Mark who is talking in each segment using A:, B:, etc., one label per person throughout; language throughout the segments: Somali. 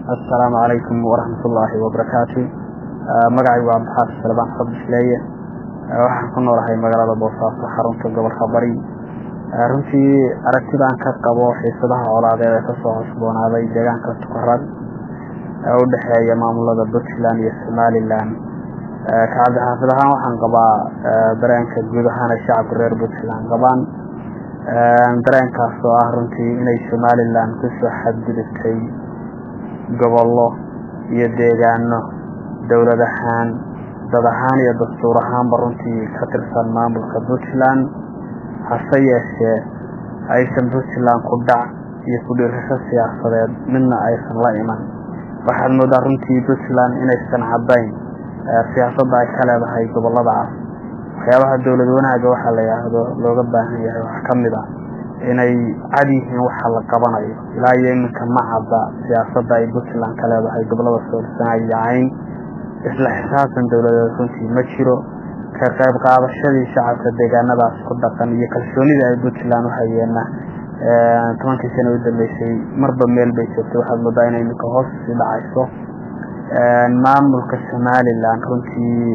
A: assalaamu calaykum waraxmatullaahi wabarakaatu magacaygu waa cabdixaafis salbaan xabdisleeye waxaan ku noolahay magaalada boosaaso xarunta gobolka bari runtii aragtidaan ka qabo xiisadaha colaadeed ee kasoo cusboonaaday deegaanka tukarad ee u dhexeeya maamulada puntland iyo somalilan ka cabdixaafid ahaan waxaan qabaa dareenka guud ahaan ay shacabka reer puntland qabaan dareenkaas oo ah runtii inay somalilan kusoo xadgudubtay gobollo iyo deegaano dowlad ahaan dad ahaan iyo dastuur ahaanba runtii ka tirsan maamulka puntland hase yeeshee aysan puntland ku dhac iyo ku-dhiirasho siyaasadeed midna aysan la iman waxaad moodaa runtii puntland inaysan caddayn siyaasadda ay ka leedahay goboladaas waxyaabaha dowlad wanaaga waxaa la yidhaahdo looga baahan yahay waxaa ka mid ah inay cad yihiin waxa la qabanayo ilaa iyo iminka ma cadda siyaasadda ay puntland ka leedahay gobolada soolsana iyo cayn isla xisaabtan dowladeed runtii ma jiro ka qayb qaadashadii shacabka deegaanadaas ku dhaqan iyo kalsoonida ay puntland u hayeenna tobankii sana u dambeysay marba meel bay joogtay waxaad moodaa inay iminka hoos sii dhacayso maamulka somalilan runtii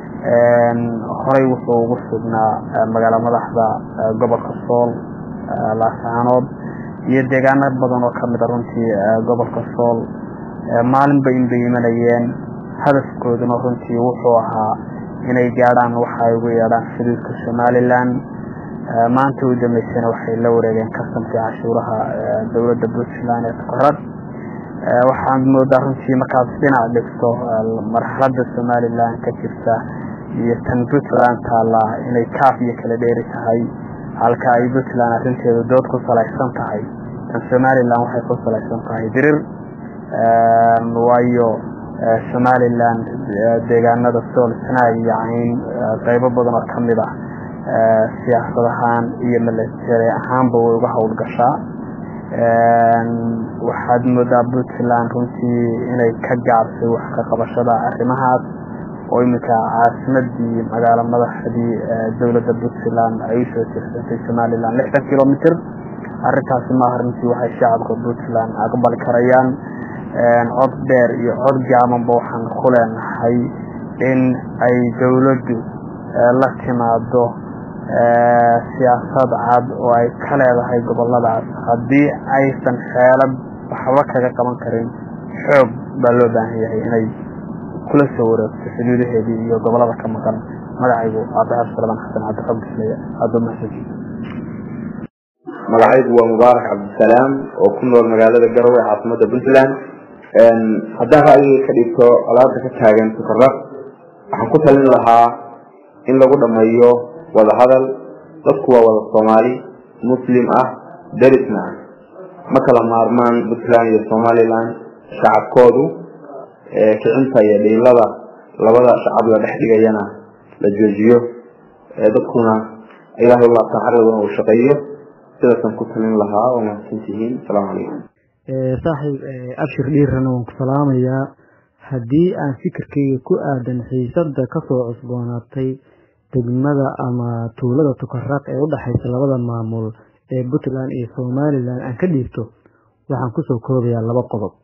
A: horey wuxuu ugu sugnaa magaalo madaxda gobolka sool laascaanood iyo deegaano badan oo kamida runtii gobolka sool maalinba inbay imanayeen hadafkooduna runtii wuxuu ahaa inay gaadhaan waxa ay ugu yeedhaan xuduudka somalilan maanta u dambeysana waxay la wareegeen kasamkii cashuuraha dowladda puntland ee tukarad waxaad moodaa runtii markaad dhinac dhigto marxalada somalilan ka jirta iyo tan puntland taallaa inay kaaf iyo kala dheeri tahay halka ay puntland arrinteedu dood ku salaysan tahay tan somalilan waxay ku salaysan tahay dirir waayo somalilan deegaanada sool sanaag iyo cayn qeybo badan oo kamid ah siyaasad ahaan iyo milatary ahaanba way uga howlgashaa waxaad moodaa puntland runtii inay ka gaabsay wax ka qabashada arrimahaas oo iminka caasimadii magaalo madaxdii dowladda puntland ay usoo tirsantay somalilan lixdan kilomitr arrintaasi maaha runtii waxay shacabka puntland aqbali karayaan cod dheer iyo cod gaabanba waxaan ku leenahay in ay dowladdu la timaado siyaasad cad oo ay ka leedahay goboladaas haddii aysan xeelad waxba kaga qaban karin xoog baa loo baahan yahay inay kula soo wareegto xuduudaheedii iyo gobolada ka maqan magacaygu cabdixaab salaman xasan cabdiqabdisleya aada mahadsanti
B: magacaygu waa mubaarak cabdisalaam oo ku nool magaalada garowe ee caasimada puntland haddaan ra'yiga ka dhigto alaabta ka taagan tukaraq waxaan ku talin lahaa in lagu dhameeyo wada hadal dadku waa wada soomaali muslim ah darisna ah ma kala maarmaan puntland iyo somalilan shacabkoodu kicinta iyo dhiilada labada shacab la dhex dhigayana la joojiyo dadkuna ilaahay u laabtaan xaqiguna uu shaqeeyo sidaasaan ku talin lahaa oo mahadsantihiin asalaamu calaykum
C: saaxiib abshir dhiirana waan ku salaamayaa haddii aan fikirkayga ku aadan xiisada kasoo cusboonaatay degmada ama tuulada tukaraq ee udhexaysa labada maamul ee puntland iyo somalilan aan ka dhiibto waxaan kusoo koobayaa laba qodob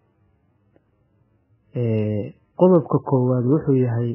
C: qodobka koowaad wuxuu yahay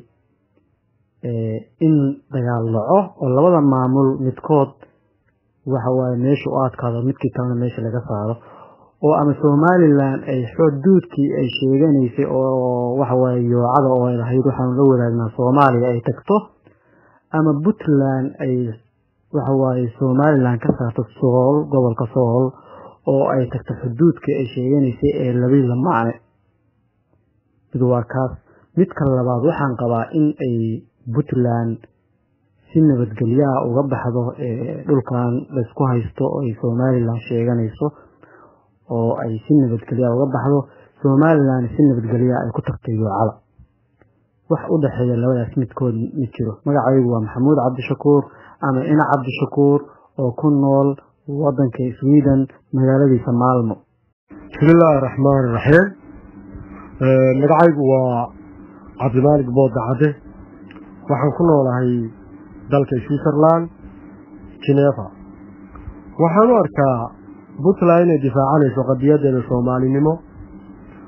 C: in dagaal dhaco oo labada maamul midkood waxawaaye meesha u adkaado midkii kalena meesha laga saaro oo ama somalilan ay xuduudkii ay sheeganaysay oo waxawaaye yoocada oo ay lahayd waxaanu la wadaagnaa soomaaliya ay tagto ama puntland ay waxawaaye somalilan ka saarto sool gobolka sool oo ay tagto xuduudkii ay sheeganaysay ee labii la macne mid waa kaas midka labaad waxaan qabaa in ay puntland si nabadgelyaha uga baxdo dhulkan laysku haysto oo ay somalilan sheeganayso oo ay si nabadgelyaha uga baxdo somalilan si nabadgelyaha ay ku tagtay yoocada wax u dhexeeya labadaas midkood mid jiro magacaygu waa maxamuud cabdishakuur ama ina cabdishakuur oo ku nool wadanka sweden magaaladiisa maalmo
D: bismillaahi raxmaan raxiim magacaygu waa cabdimaalig booda cadde waxaan ku noolahay dalka switzerland geneva waxaan u arkaa puntland inay difaacanayso qadiyadeeda soomaalinimo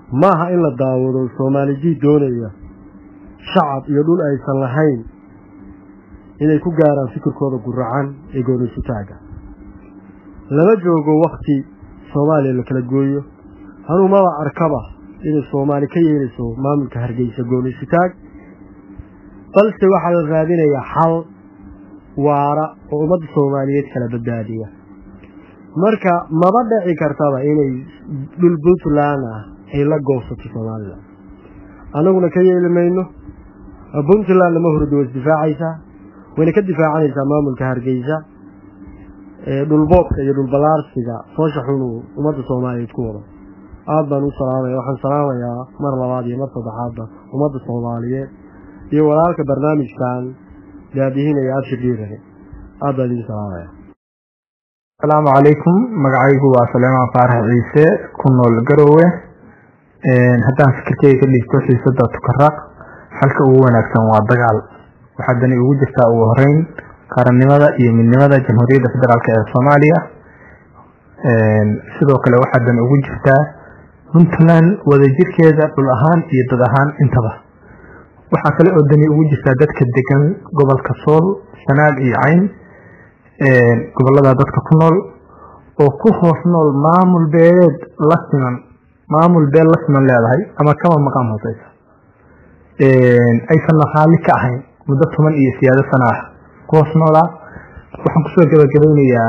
D: maaha in la daawado soomaalijii doonaya shacab iyo dhul aysan lahayn inay ku gaaraan fikirkooda guracan ee goonaysutaaga lama joogo wakti soomaaliya la kala gooyo anuu maba arkaba inay soomaali ka yeelayso maamulka hargeysa goonaysutaag balse waxaa la raadinayaa xal waara oo ummadda soomaaliyeed kala badbaadiya marka maba dhici kartaba inay dhul puntland ah ay la goosato somalilan annaguna ka yeeli mayno puntland lama hurdo way isdifaacaysaa wayna ka difaacanaysaa maamulka hargeysa dhulboobka iyo dhulbalaarsiga foosha xunuu ummadda soomaaliyeed ku wado aada baan u salaamaya waxaan salaamayaa mar labaad iyo mar saddexaadba ummadda soomaaliyeed iyo walaalka barnaamijkan daadihinaya abshir dhiirane aada baan idin salaamaya
E: asalaamu calaykum magacaygu waa saleemaan faarax ciise ku nool garowe haddaan fikirkeyga ka dhigto xiisada tukaraaq xalka ugu wanaagsan waa dagaal waxaa dani ugu jirtaa ugu horeyn qaranimada iyo midnimada jamhuuriyadda federaalk ee soomaaliya sidoo kale waxaa dani ugu jirtaa puntland wadajirkeeda dhul ahaan iyo dad ahaan intaba waxaa kale oo dani ugu jirtaa dadka degan gobolka sool sanaag iyo cayn gobolada dadka ku nool oo ku hoos nool maamul beeleed la siman maamul beel la siman leedahay ama kama maqaam hooseysa aysan naqaali ka ahayn muddo toban iyo siyaado sana ah ku hoos noolaa waxaan kusoo gabagabaynayaa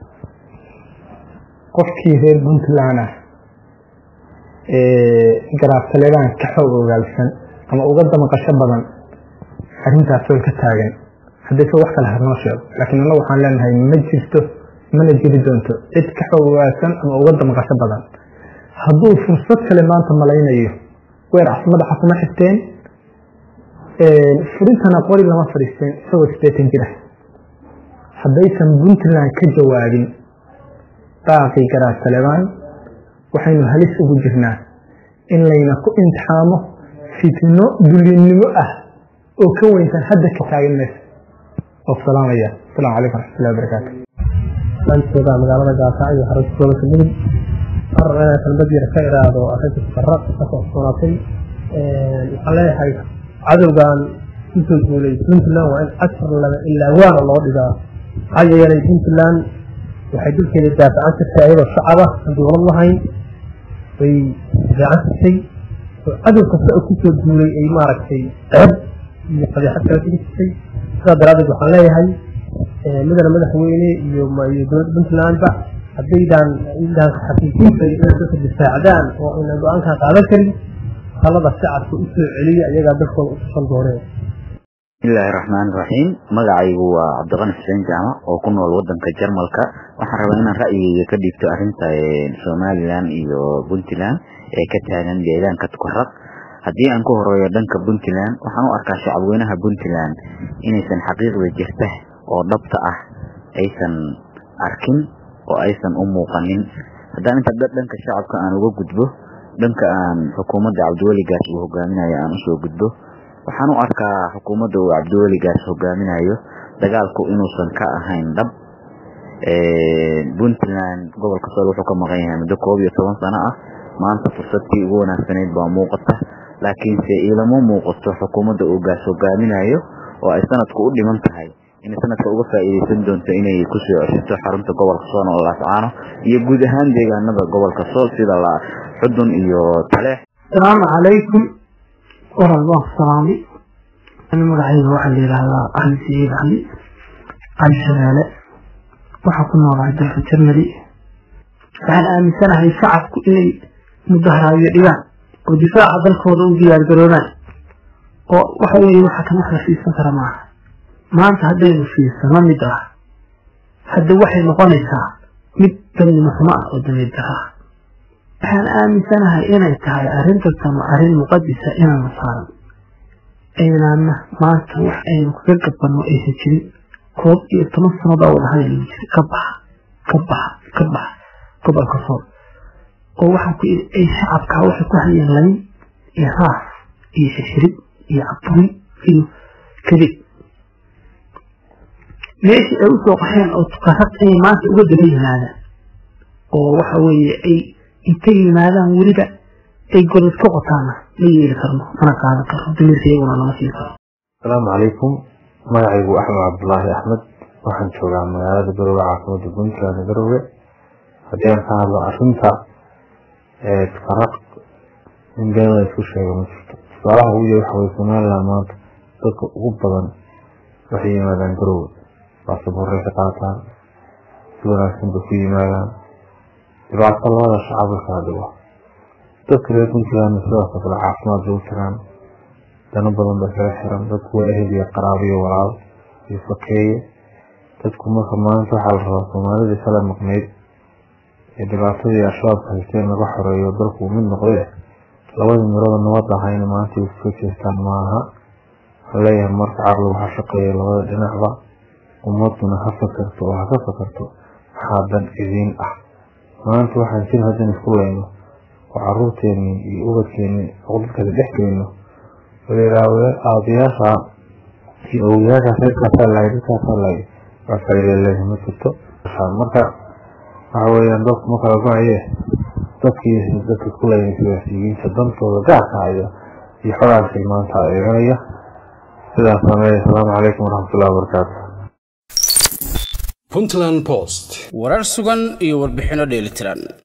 E: qofkii reer puntland ah garaabtaleedaan ka xoog ogaalsan ama uga damaqasho badan arrintaas way ka taagan haddayse wax kale harnoo sheego laakiin annagu waxaan leenahay ma jirto mana jiri doonto cid ka xoog ogaalsan ama uga damaqasho badan hadduu fursad kale maanta malaynayo weer cas madaxa kuma xigteen furintana qori lama fadhiisteen isagoo sideetan jir ah haddaysan puntland ka jawaabin baaqii garaad talebaan waxaynu halis ugu jirnaa in layna ku imtixaamo fitno dulinnimo ah oo ka weyntan hadda ka taagan meesha oo salaamaya asalaamu calaykum waraxmatullahi wabarakaatu
F: maantooda magaalada gaasa iyo xarunta gobolka mudug mar kelmad yar ka iraado arrinta faraq ka socsoonatay waxaan leeyahay cadowgan kusoo guulay puntland waa in cashar laba ilaa waana loo dhigaa maxaa yeelay puntland waxay dalkeeda daafacan jirtay ayadoo shacaba aan dowlad lahayn bay difaacan jirtay oo cadow kasta oo kusoo guulay ay maaragtay ceeb iyo qadeexad kala tegi jirtay sidaa daraaddeed waxaan leeyahay mudana madaxweyne iyo iyo dowladda puntlandba haddaydaan idaan xaqiijinta inay dadka difaacdaan oo aynan go-aankaa qaadan karin talada shacabka u soo celiya iyagaa dalkooda u tusan dooneen
G: bismillahi raxmaan raxiim magacaygu waa cabdiqani xuseen jaamac oo ku nool wadanka jarmalka waxaan rabaa inaan ra'yigeyga ka dhiibto arrinta somalilan iyo puntland ee ka taagan deegaanka tukaraq haddii aan ku horeeyo dhanka puntland waxaan u arkaa shacabweynaha puntland inaysan xaqiiqda jirta oo dhabta ah aysan arkin oo aysan u muuqanin haddaan inta dhanka shacabka aan uga gudbo dhanka aan xukuumadda cabdiweligaas uu hogaaminayo aan usoo gudbo waxaan u arkaa xukuumadda uu cabdiweligaas hogaaminayo dagaalku inuusan ka ahayn dhab puntland gobolka sool wuxuu ka maqan yahay muddo koob iyo toban sano ah maanta fursadkii ugu wanaagsanayd baa muuqata laakiinse ilama muuqato xukuumadda uu gaas hogaaminayo oo ay sanadku u dhiman tahay inay sanadka uga faa'iidaysan doonto inay kusoo ceshato xarunta gobolka sool oo laascaano iyo guud ahaan deegaanada gobolka sool sida la xudun iyo taleex
H: asalaamu calaykum waral baan ku salaamay ani magacayga waxaa la yidhaahdaa cali sayiid cali cali shabeele waxaa ku noolahay dalka jarmali waxaan aaminsanahay shacabku inay mudaharaayo dhigaan oo difaaca dalkooda u diyaargaroobaan oo waxa weeye waxa kan wax la fiirsan kara maaha maanta haddaynu fiirsano mid ah hadda waxay noqonaysaa mid damnimo xumo ah oo dameedara ah waxaan aaminsanahay inay tahay arrintatanu arrin muqadisa inaanu saaran aynaana maanta wax aynu kaga gabanno aysan jirin koob iyo toban sano baa wada hadal lagu jiray ka baxa ka baxa ka baxa gobolka sool oo waxaan ku ii ay shacabkaa waxay ku hayeen layn iyo raaf iyo xirxirid iyo caburi iyo kadib meeshii ay usoo qaxeen oo tukarad inay maanta uga daba yimaadaan oo waxa weeye ay intay yimaadaan weliba ay godad ka qotaana ma yeeli karno mana qaadan karno damiirka iyaguna lama siin karo
I: asalaamu calaykum magacaygu axmed cabdulaahi axmed waxaan joogaa magaalada garowe caasimada puntland garowe haddii aan ka hadlo arinta faraq in been la isku sheego ma jirto tusaalaha ugu yar waxa weye somaliland maanta dadka ugu badan waxay yimaadaan garowe baasaboorray ka qaataan si wanaagsan bay ku yimaadaan dhibaato labada shacabka kala dhigo dadka reer puntland sidaasoo kale caafimaad bay u jiraan dano badan bay kaga xiran dadku waa ehel iyo qaraabo iyo walaal iyo fakeeye dadku marka maanta waxaa la rabaa soomaalidii kala maqnayd ee dhibaatadii al-shabaabka haysteen laga xoreeyo dalku mid noqday labadii mirada nabad ahayna maanta ay kusoo jeestaan maaha waxaan leeyahay marka caqligu ha shaqeeya labada dhinacba ummaduna ha fakarto oo ha ka fakarto maxaa dan idiin ah maanta waxaan jir haddaan isku leyno oo caruurteeni iyo ubadkeeni dadkada dhex geyno aabayaasha iyo ogayaasha reerkaasaa lahay dadkaasaa lahay waa faa'iida leeyahay ma jirto marka waxa weeyaan dadku ma kala go-aye dadkii dadka ku leeyahay siyaasiyiinta dantooda gaarka haya iyo xogaanka maanta eeganaya sidaas sameeya asalaamu calaykum waraxmatullahi wabarakaatu
J: puntland post
K: warar sugan iyo warbixino dheelitiran